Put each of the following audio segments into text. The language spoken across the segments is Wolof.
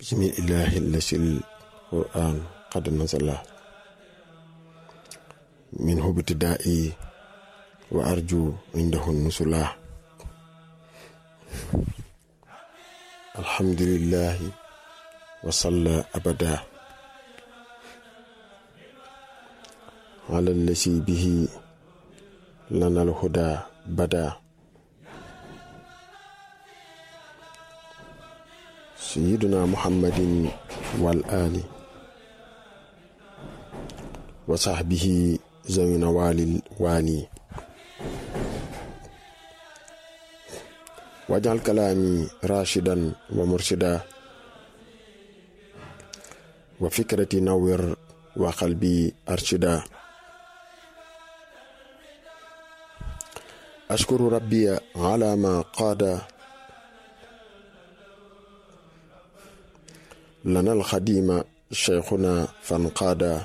بسم الله الذي القرآن قد نزل منه ابتدائي وأرجو عنده النزلا الحمد لله وصلى أبدا على الذي به لنا الهدى بدا سيدنا محمد والآل وصحبه ذوي نوال الوالي واجعل كلامي راشدا ومرشدا وفكرتي نور وقلبي أرشدا أشكر ربي على ما قاد لنا الخديم شيخنا فانقادا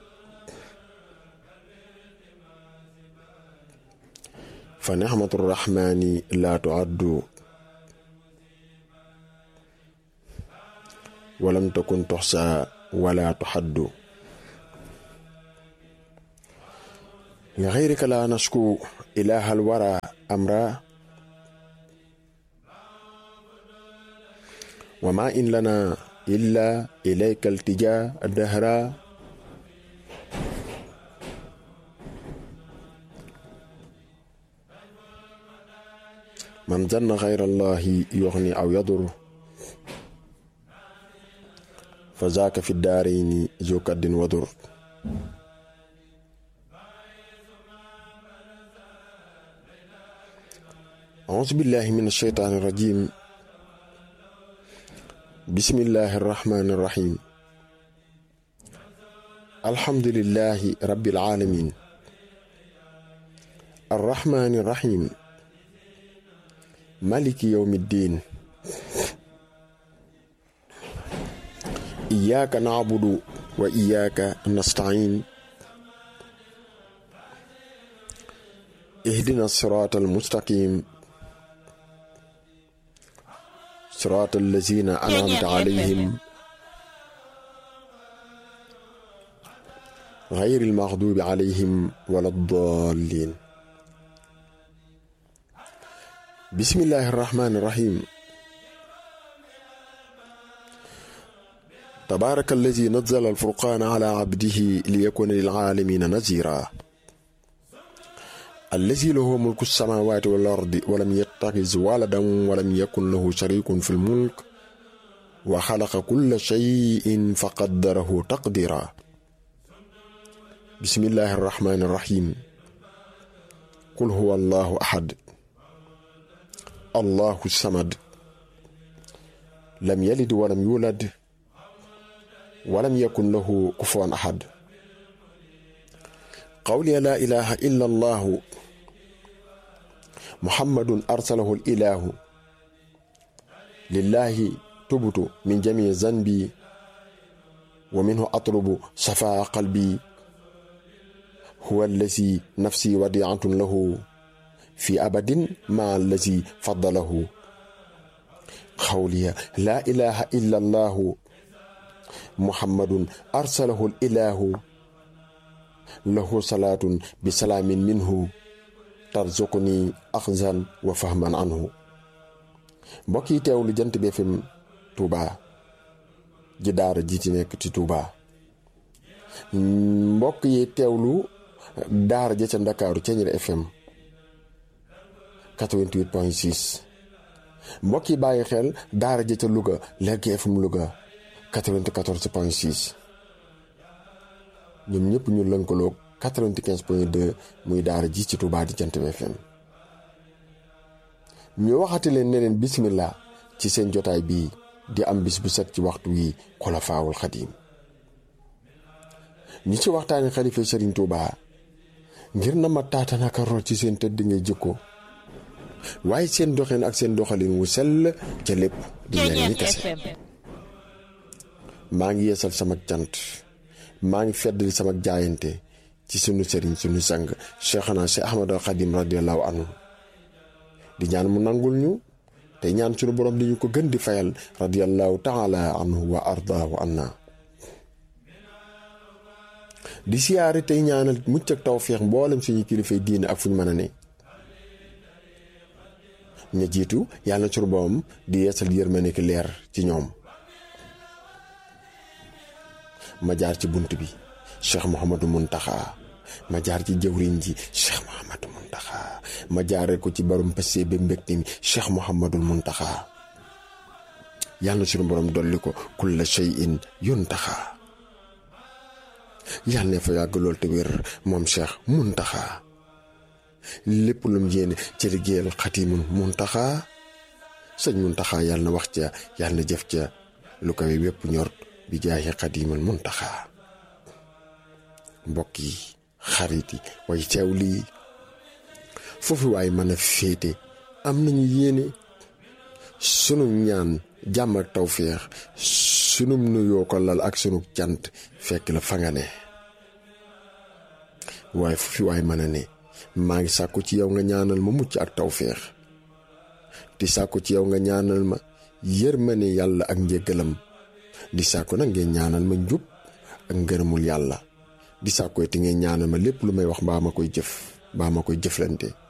فنعمة الرحمن لا تعد ولم تكن تحصى ولا تحد لغيرك لا نشكو إله الورى أمرا وما إن لنا إلا إليك التجاء الدهرا من ظن غير الله يغني أو يضر فذاك في الدارين ذو كد وضر أعوذ بالله من الشيطان الرجيم بسم الله الرحمن الرحيم الحمد لله رب العالمين الرحمن الرحيم مالك يوم الدين إياك نعبد وإياك نستعين اهدنا الصراط المستقيم صراط الذين أنعمت عليهم غير المغضوب عليهم ولا الضالين بسم الله الرحمن الرحيم تبارك الذي نزل الفرقان على عبده ليكون للعالمين نذيرا الذي له ملك السماوات والأرض ولم يتخذ ولدا ولم يكن له شريك في الملك وخلق كل شيء فقدره تقديرا بسم الله الرحمن الرحيم قل هو الله أحد الله الصمد لم يلد ولم يولد ولم يكن له كفوا أحد قولي لا إله إلا الله محمد أرسله الإله لله تبت من جميع ذنبي ومنه أطلب صفاء قلبي هو الذي نفسي وديعة له في أبد مع الذي فضله قولي لا إله إلا الله محمد أرسله الإله له صلاة بسلام منه ترزقني أخزا وفهما عنه mbokki teewlu jant bi FM Touba ji daara ji ci nekk ci Touba mbokk yi teewlu daara ja ca Ndakaaru Ceeñeer FM 88.6 mbokk yi bàyyi xel daara ja ca Louga Lergui FM Louga 94.6 ñoom ñëpp ñu lënkaloog 95.2 muy daara ji ci Touba di Jant bi FM ñu waxati leen ne leen bismillah ci seen jotaay bii di am bis bu set ci waxtu wi xulafaawul xadiim ñi ci waxtaani xalifa Sëriñ Touba ngir na ma taatanaka rool ci seen tëdd ngay jikko waaye seen doxin ak seen doxalin wu sell ca lépp di ñaan ñi kese maa ngi yeesal sama cant maa ngi feddali sama jaayante ci sunu sëriñ sunu sang Cheikhana si Ahmadul Xadim radiallahu anhu di ñaan mu nangul ñu tey ñaan sunu borom di ñu ko gën di fayal radiyallahu taala anhu wa ardaahu anna di siyaare tey ñaanal mucc ak tawféex mboolem suñu kilifay diine ak fu ñu mën a ne ña jiitu yàlla na sunu borom di yeesal yërmande ki leer ci ñoom ma jaar ci bunt bi cheikh Mouhamadou Muntaxa ma jaar ci jëwriñ ji cheikh Mouhamadou Muntaxa ma jaaree ko ci borom passé ba mbégte mi cheikh Mouhamadou Muntaxa yàlla na sunu borom dolli ko kulla shay'in yuntaxa yàlla ne fa yàgg lool te wér moom cheikh Muntaxa lépp lu mu yéene ci liggéeyal xatimul Muntaxa sëñ Muntaxa yàlla na wax ca yàlla na jëf ca lu koy wépp ñor bi jaayi xatimul Muntaxa mbokk yi xarit yi way teew lii foofu waaye mën a féete am nañu yéene sunu ñaan jàmm ak tawféex sunu nuyoo ko lal ak sunu cant fekk la fa nga ne waaye foofu waaye mën a ne maa ngi sàkku ci yow nga ñaanal ma mucc ak tawféex di sàkku ci yow nga ñaanal ma yërmande yàlla ak njëggalam di sàkku nag ngeen ñaanal ma njub ak ngërëmul yàlla di sàkku te ngeen ñaanal ma lépp lu may wax mbaa ma koy jëf mbaa ma koy jëflante